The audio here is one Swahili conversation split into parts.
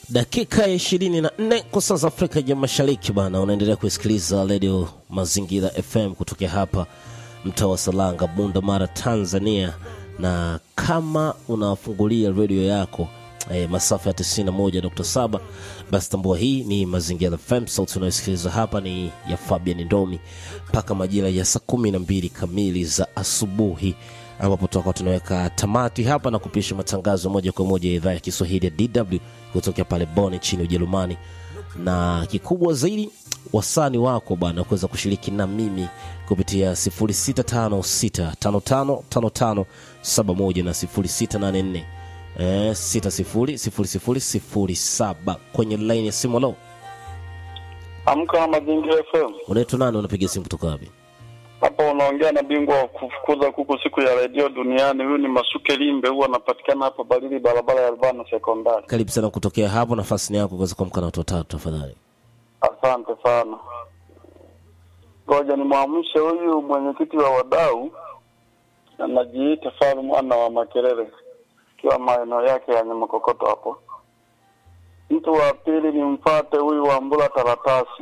dakika ya ishirini na nne kwa saa za Afrika ya Mashariki bana, unaendelea kusikiliza redio Mazingira FM kutokea hapa mtaa wa Salanga, Bunda Mara, Tanzania. Na kama unafungulia redio yako eh, masafa ya 91.7 basi tambua hii ni Mazingira FM. Sauti unayosikiliza hapa ni ya Fabian Ndomi mpaka majira ya saa kumi na mbili kamili za asubuhi ambapo tutakuwa tunaweka tamati hapa na kupisha matangazo moja kwa moja ya idhaa ya Kiswahili ya DW kutokea pale Bonn nchini Ujerumani. Na kikubwa zaidi, wasani wako bwana kuweza kushiriki na mimi kupitia 0656555571 na 0684 eh, 600007 kwenye laini ya simu. Lo, Amka na Mazingira FM. unaitwa nani? Unapiga simu kutoka wapi? Hapa unaongea na bingwa wa kufukuza kuku siku ya redio duniani. Huyu ni Masuke Limbe, huwa anapatikana hapa Barili, barabara ya Albano Sekondari. Karibu sana kutokea hapo, nafasi ni yako kuweza kuamka na watu watatu tafadhali. Asante sana. Ngoja nimwamshe huyu mwenyekiti wa wadau, anajiita Faru mwana wa Makerere, ikiwa maeneo yake ya Nyamakokoto hapo. Mtu wa pili ni mfate huyu wa Mbula Taratasi,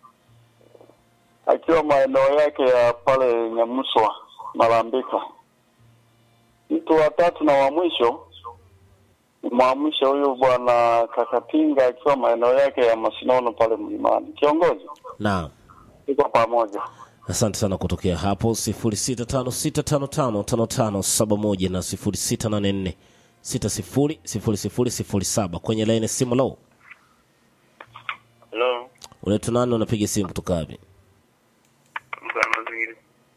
akiwa maeneo yake ya pale Nyamuswa Malambika. Mtu wa tatu na wa mwisho nimwamshe huyu bwana Kakatinga akiwa maeneo yake ya Masinono pale mlimani. Kiongozi, Naam. tuko pamoja. Asante sana kutokea hapo 0656555571 na 0684600007 kwenye laini simu. Lo, Hello, unaitwa nani? Unapiga simu kutoka wapi? Mkana Mazingira.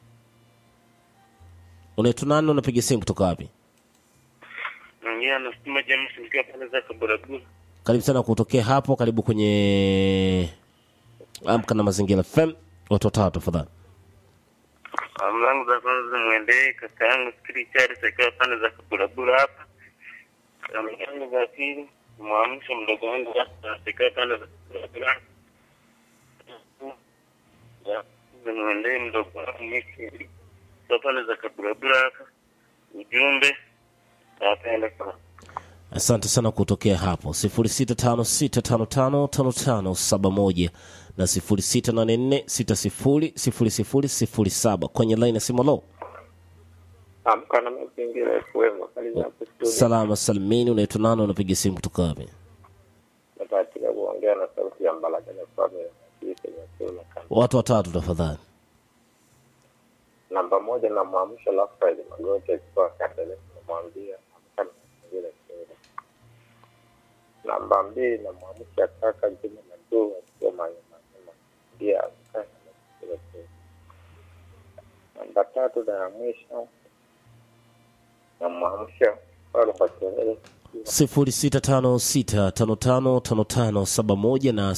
Unaitwa nani? Unapiga simu kutoka wapi? Naongea na Stima James nikiwa pale za Kaburabura. Karibu sana kutokea hapo, karibu kwenye Amka na Mazingira FM. Watu watatu tafadhali. Salamu zangu za kwanza zimwendee kaka yangu Fikiri Charles akiwa pande za Kaburabura hapa. Salamu zangu za pili mwamsho mdogo wangu hapa akiwa pande za Kaburabura. Ya, Zimwendee mdogo wangu Miki akiwa pande za Kaburabura hapa. Ujumbe napenda sana. Asante sana kutokea hapo 0656555571 na 0684600007 kwenye line ya simu. Lo, Amka na Mazingira FM kali za kustudia. salama salimini. Unaitwa nani? Unapiga simu kutoka wapi? Napatika kuongea na sauti ya Mbalaka na Kwame Kisa Nyasula kama Watu watatu tafadhali. namba moja na mwamsho Rafael Magoti akiwa Kandele namwambia amka na Mazingira FM. Namba mbili na mwamsho kaka Juma Madu akiwa Manyema Manyema pia amka na Mazingira FM. Namba tatu na ya mwisho na mwamsho Paulo Makelele 0656555571 na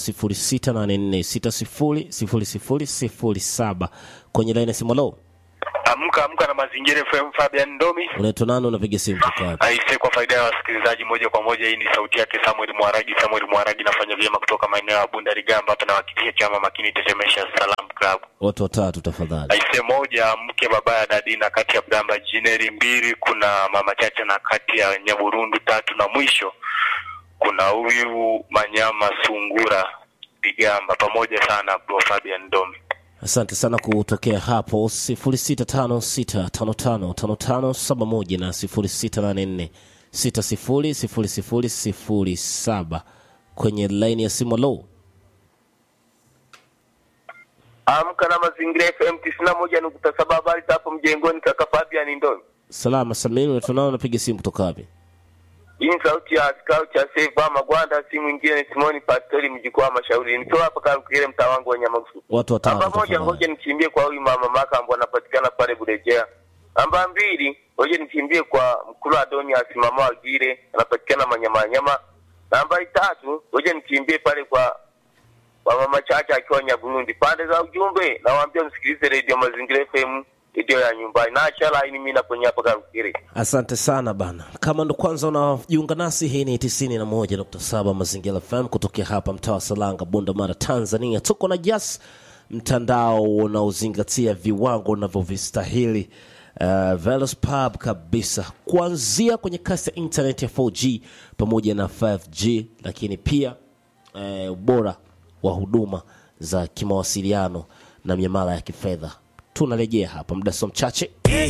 0684600007 kwenye line ya simu. Lo, Amka amka na Mazingira FM, Fabian Ndomi. unaitwa nani? Unapiga simu kutoka wapi? Aise, kwa faida ya wasikilizaji moja kwa moja, hii ni sauti yake Samuel Mwaragi. Samuel Mwaragi nafanya vyema kutoka maeneo ya Bunda Rigamba, hapa nawakilisha chama makini Tetemesha Salam Club. Watu watatu tafadhali. Aise, moja mke baba ya Dadina, kati ya Bramba Jineri, mbili kuna mama Chacha na kati ya Nyaburundu, tatu na mwisho kuna huyu Manyama Sungura Rigamba. Pamoja sana bro Fabian Ndomi. Asante sana kutokea hapo 0656555571 na 0684600007 kwenye laini ya simu. Lo, Amka na Mazingira FM tisini na moja nukta saba habari za hapo mjengoni, kaka Fabian Ndoni. salama salmini. Unaitwa nani? Unapiga simu kutoka wapi? Hii ni sauti ya askari cha Seva Magwanda, si mwingine ni Simoni Pastori mjukuu wa Mashauri, nikiwa hapa Karukire, mtaa wangu wa Nyamagusu. Watu watatu Namba moja, ngoja tafadhali. nichimbie kwa huyu mama Makambo, anapatikana pale Burejea. Namba mbili, ngoja nichimbie kwa mkulu Adonias mama Wagire, anapatikana Manyamanyama. Namba tatu, ngoja nichimbie pale kwa kwa mama Chacha akiwa Nyaburundi. Pande za ujumbe, nawaambia msikilize redio Mazingira FM, redio ya nyumbani. Naacha laini mimi na kwenye hapa Karukire. Asante sana bana. Kama ndo kwanza unajiunga nasi, hii ni 91.7 Mazingira FM kutokea hapa mtaa wa Salanga, Bunda Mara, Tanzania. Tuko na Jas, mtandao unaozingatia viwango unavyovistahili uh, Velos Pub kabisa, kuanzia kwenye kasi ya internet ya 4G pamoja na 5G, lakini pia eh, ubora wa huduma za kimawasiliano na miamala ya kifedha. Tunarejea hapa muda so mchache.